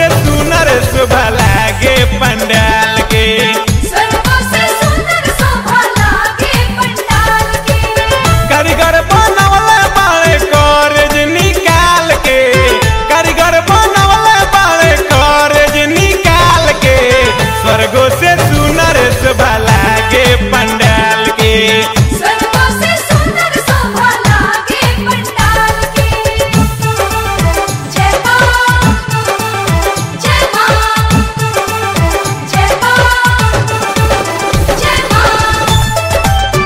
से सुनर शोभा लागे पंडाल के स्वर्गों से सुंदर शोभा लागे पंडाल के कारीगर बनवले बाड़े कॉलेज निकाल के कारीगर बनवले बाड़े कॉलेज निकाल के स्वर्गों से सुनर शोभा लागे पंडाल के स्वर्गों से सुंदर शोभा लागे पंडाल के जय मां जय मां जय मां जय मां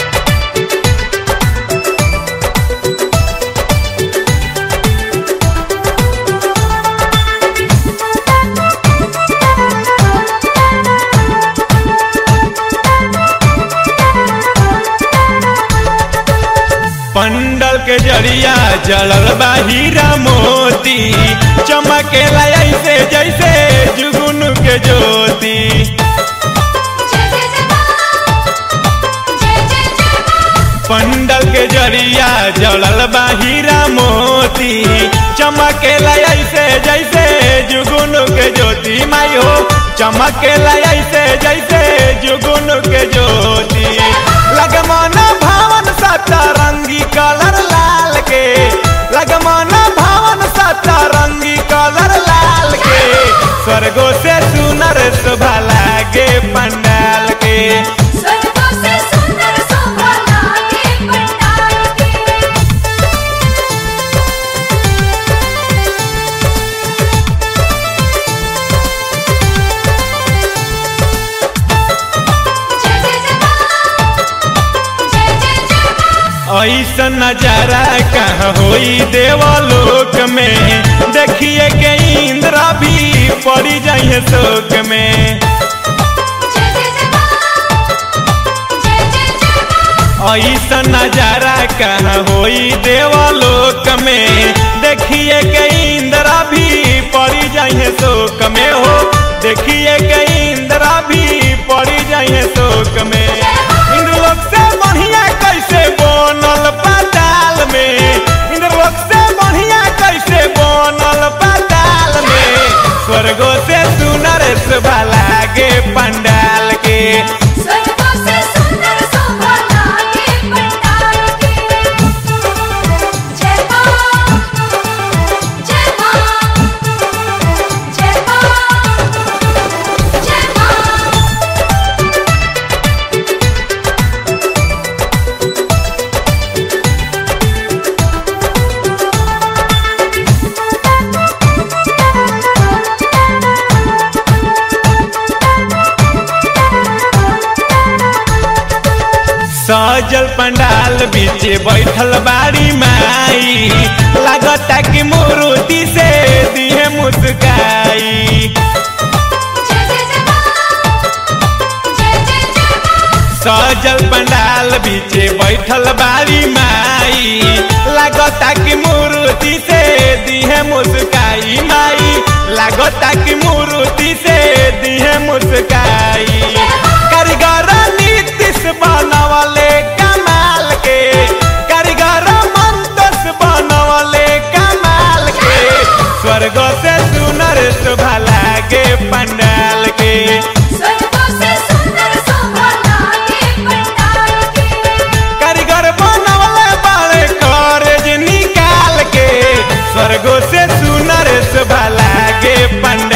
पंडल के जरिया जलल बा हीरा मोती चमकेला ऐसे जैसे जुगुन के ज्योति जय जय जय मां जय जय जय मां पंडल के जरिया जलल बा हीरा मोती चमकेला ऐसे जैसे जुगुन के ज्योति माई हो चमकेला ऐसे जैसे जुगुन के ज्योति लगमन भावन सतरंगी कलर लाल के लगमन भावन सतरंगी कलर लाल के स्वर्गो से सुनर शोभा लागे पंडाल के स्वर्गों से सुंदर शोभा लागे पंडाल के जय जय जय मां जय जय जय मां ऐसा नजारा कहाँ होई देवलोक में देखिए के इंद्र भी पड़ी जाइए शोक में जय जय जय मां जय जय जय मां ऐसा नजारा कहाँ होई देवलोक में देखिए के इंद्र भी पड़ी जाइए शोक में हो देखिए के इंद्र भी पड़ी जाइए शोक में इंद्रलोक से बढ़िया कैसे बनल पाताल में इंद्रलोक से बढ़िया कैसे बनल पाताल में स्वर्गो से सुनर शोभा लागे पंडाल के स्वर्गों से सुंदर शोभा लागे पंडाल के जय मां जय मां जय मां जय मां सजल पंडाल बीच बैठल बाड़ी माई लागता कि मूर्ति से दिहे मुस्काई जय जय जय मां जय जय जय मां सजल पंडाल बीच बैठल बाड़ी माई लागता कि मूर्ति से दिहे मुस्काई माई लागता कि मूर्ति से दिहे मुस्काई कारीगर नीतिश बनवले कमाल के कारीगर मंतस बनवले कमाल के स्वर्ग से सुनर शोभा लागे पंडाल के स्वर्गों से सुंदर शोभा लागे पंडाल के कारीगर बनवले बाड़े कॉलेज निकाल के स्वर्गो से सुनर शोभा लागे पंडाल